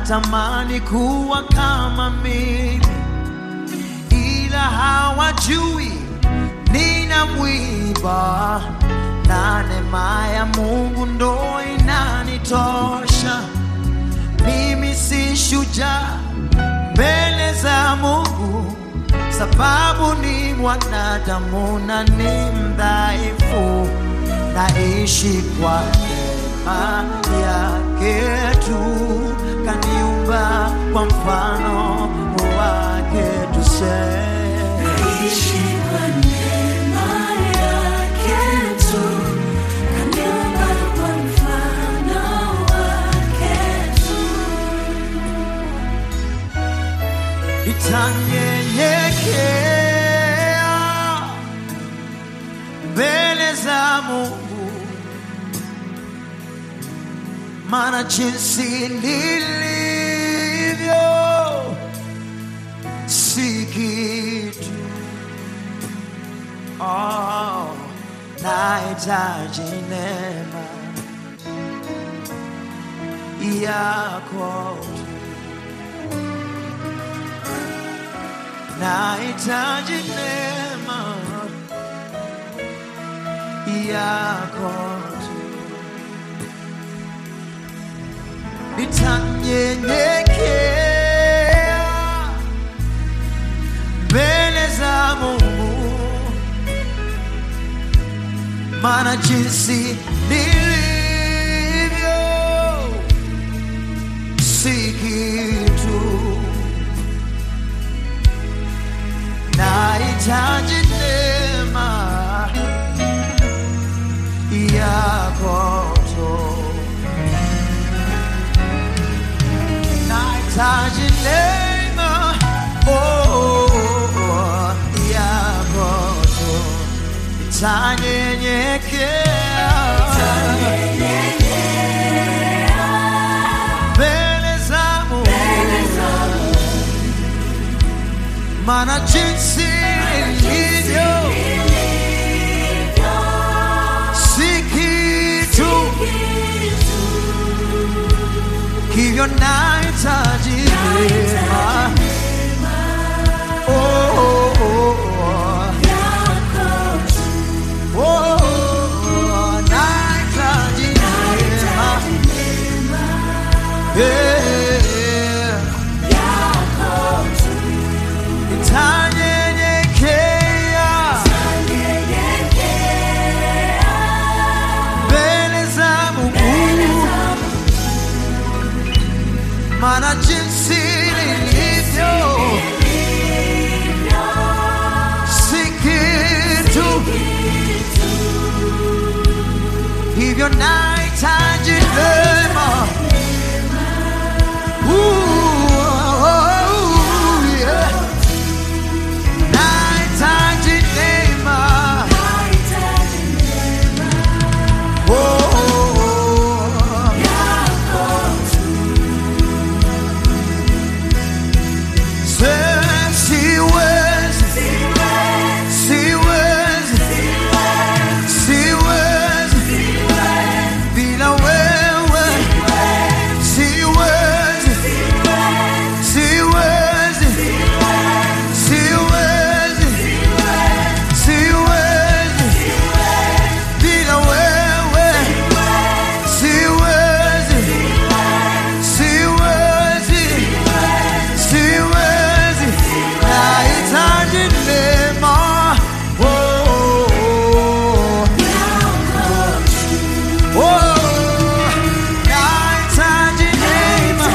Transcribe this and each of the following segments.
wanatamani kuwa kama mimi, ila hawajui nina mwiba na neema ya Mungu ndo inanitosha. Mimi si shujaa mbele za Mungu, sababu ni mwanadamu na ni mdhaifu, naishi kwa neema yake tu, kaniumba kwa mfano wake tuseme Naishi kwa neema yake tu, kaniumba kwa mfano wake tu. itanyenyekea mbele za Mungu, maana jinsi nilivyo si kitu. Oh, nahitaji neema yako tu. nahitaji neema yako tu. Nitanyenyekea mbele za Mungu, maana jinsi nilivyo si kitu nahitaji neema yako tu, nahitaji neema oh, yako tu, nitanyenyekea mbele za Mungu maana jinsi ilivyo si kitu, hivyo nahitaji neema. Oh, oh, oh, oh. Oh, oh, nahitaji neema. Yeah. Nitanyenyekea mbele za Mungu, maana jinsi nilivyo si kitu, hivyo nahitaji neema. Ooh, oh, yeah. Nahitaji neema. Oh, oh, oh. Sema siwezi, siwezi, siwezi bila wewe. Siwezi, siwezi, siwezi, siwezi bila wewe. Siwezi, siwezi, siwezi, nahitaji neema. Oh, oh, oh. Oh, nahitaji neema.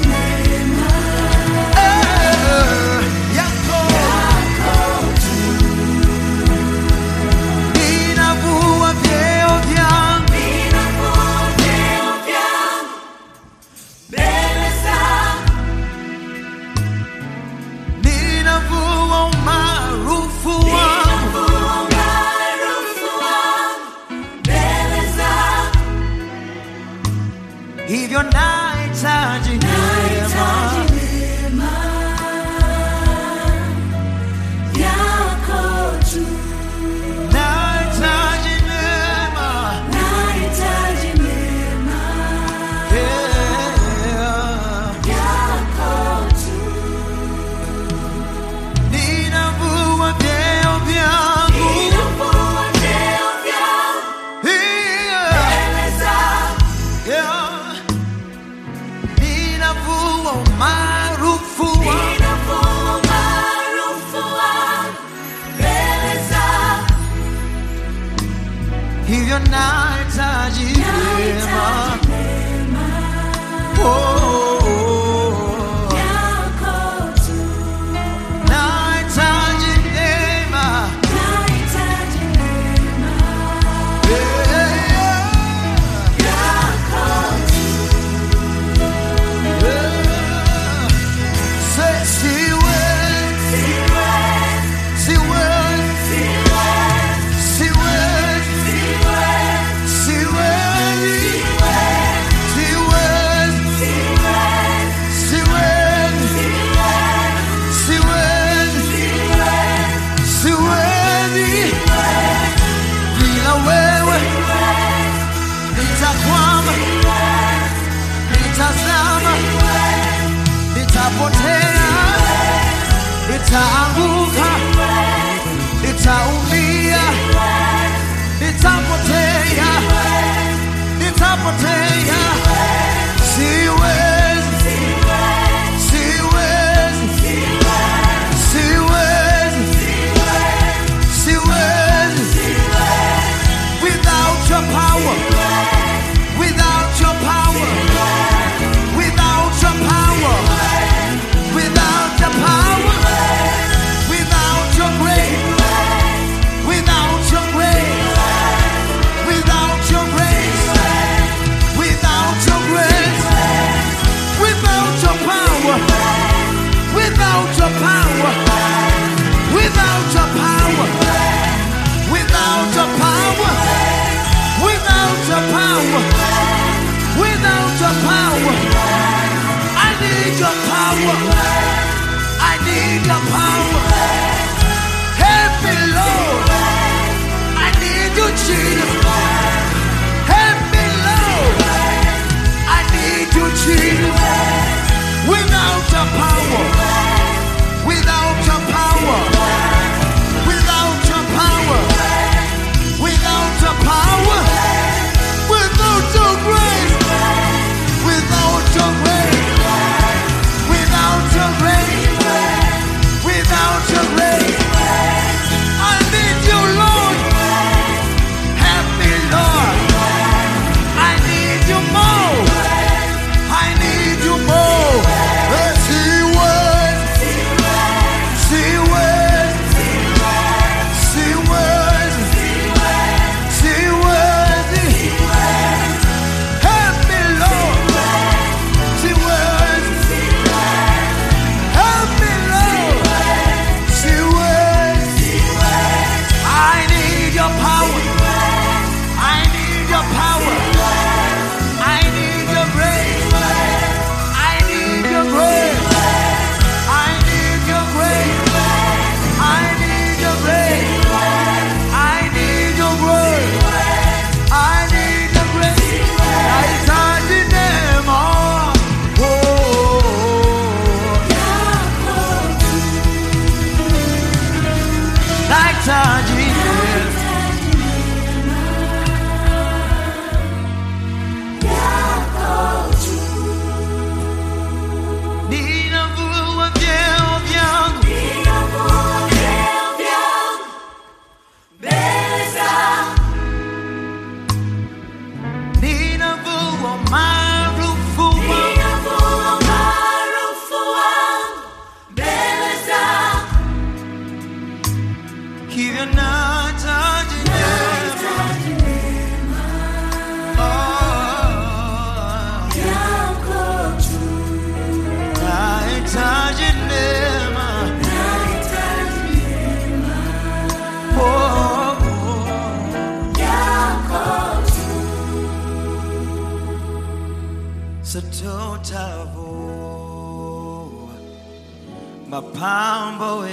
Eh, yako. Ninavua vyeo vyangu ninavua umaarufu wangu hivyo nahitaji neema nahitaji neema yeah. umaarufu wangu ninavua umaarufu wangu mbele zako. hivyo nahitaji neema Nahitaji neema Oh, oh, oh. yako tu. nahitaji neema Nahitaji neema Yeah, yako tu. yeah. Say, siwezi, Siwezi, siwezi, siwezi, siwezi, siwezi, siwezi, siwezi, siwezi, siwezi, siwezi, siwezi. Bila wewe nitakwama, nitazama, nitapotea, nitaanguka, nitaumia, nitapotea, nitapotea. Siwezi, siwezi, siwezi, siwezi. Without your power, without your power, without your power, without your power, without your grace, without your grace, without your grace, without your grace, without your power, without your power, without your power, without your power, without your power, without your power. I need your power. I need your power. Help me, Lord. I need you, Jesus. Help me, Lord. I need you, Jesus. Without your power, without your power, without your power, without your power, without your grace, without your grace, without your grace, without your grace. I need you, Lord. Help me, Lord. I need you more. I need you more. Yes, he was. She was. She was. She was. Help me, Lord. She was. Help me, Lord. She was. I need your power. I need your power. I need your grace. I need your grace. I need your grace. I need your grace. I need your grace. I need your grace. Nahitaji neema. Oh, nahitaji neema. Ninavua vyeo vyangu ninavua maarufu wangu hivyo nahitaji neema. Oh, nahitaji neema. Oh, oh. Sitotavua mapambo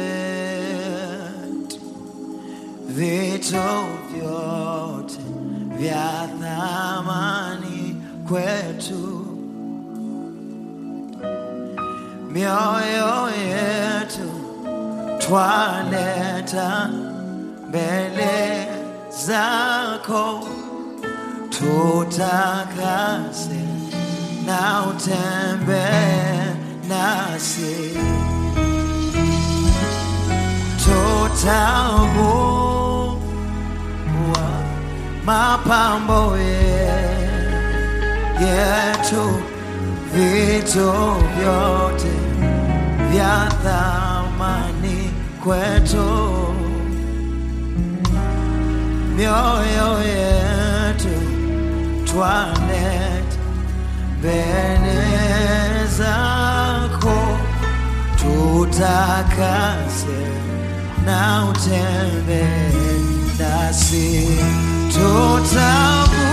yetu, vito vyote vya thamani kwetu, mioyo yetu twaleta mbele zako tutakase na utembee nasi tutambua mapambo ye- yetu vitu vyote vya thamani kwetu mioyo yetu twanet mbele zako tutakase na utembe nasi tutabu